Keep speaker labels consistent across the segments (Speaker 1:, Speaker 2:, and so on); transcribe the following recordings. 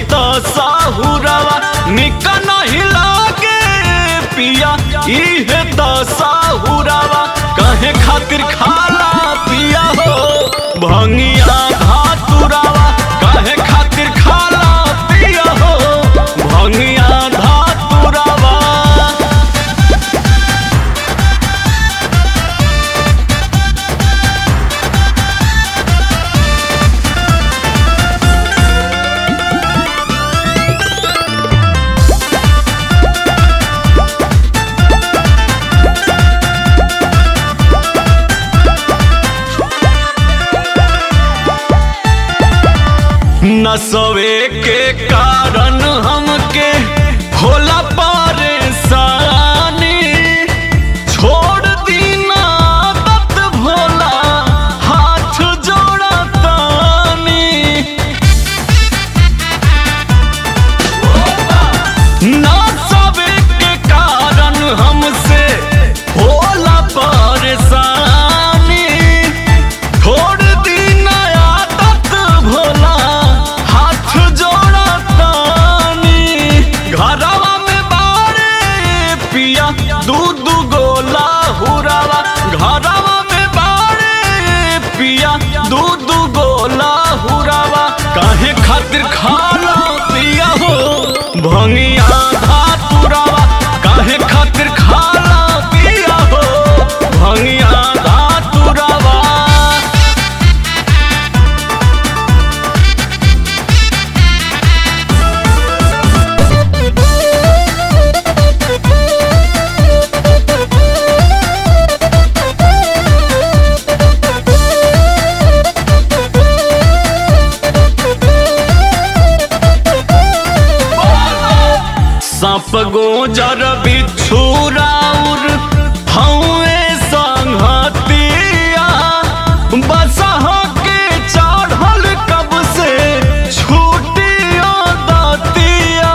Speaker 1: तो साहुरवा निक नहीं लागे पिया इहे तो साहुरवा कहे खातिर खाला पिया हो भंगिया धातुरवा कहे खातिर खाला पिया हो भंगिया धातुरवा नसवे के कारण हमके होला परेशानी छोड़ दीना दत भोला हाथ जोड़ा तानी नसवे के कारण हमसे होला परेशानी छोड़ दीना आदत भोला हाथ जोड़ा तानी घरवा में बारे पिया दूध गोला हुरावा घरवा में बारे पिया दूध गोला हुरावा काहे खातिर खाला पिया हो भंगिया धातुरावा काहे खातिर खाला पिया हो भंगिया धातुरावा सांप गोजर बिच्छू राउर हौए संगतिया बसह के चढ़ल कब से छूटियो दतिया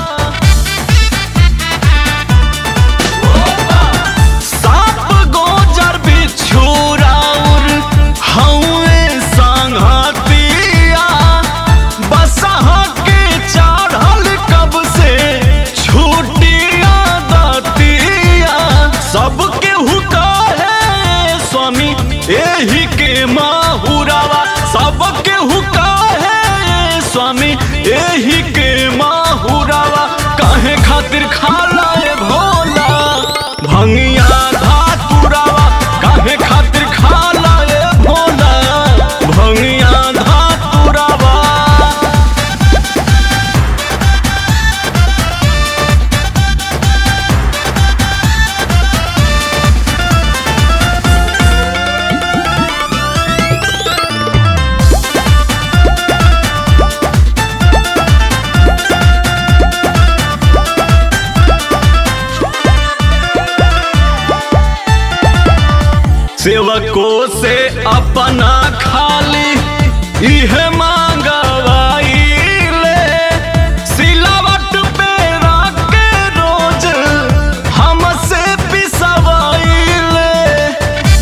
Speaker 1: सांप गोजर बिच्छू राउर हौए संगतिया बसह के चढ़ल कब से छूटिया दतिया सबके हुका है स्वामी एही के माहुरावा सबके हुका है स्वामी एही के माहुरावा काहे खातिर खाला ए भोला भंगिया धातुरावा काहे खातिर खाला ए भोला भंगिया धातुरावा सेवकों से अपना खाली इहे मांगवाई ले सिलावट पे रख के रोज हमसे पिसवाई ले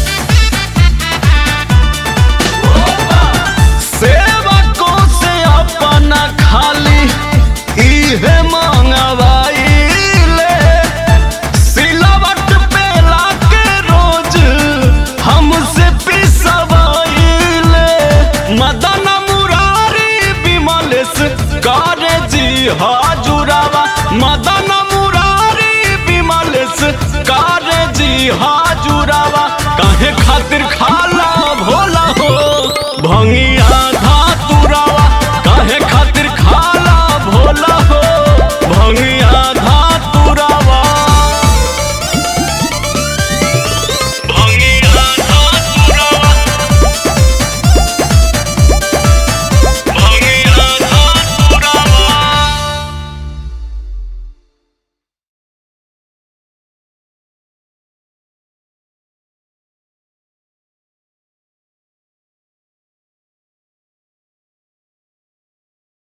Speaker 1: सेवकों से अपना खाली इहे मांगवाई ले सिलावट पे लाके रोज हमसे पिसवाइले मदन मुरारी विमलेश करे जी हाजुरावा मदन मुरारी विमलेश करे जी हाजुरावा काहे खातिर खाला भोला हो भंगी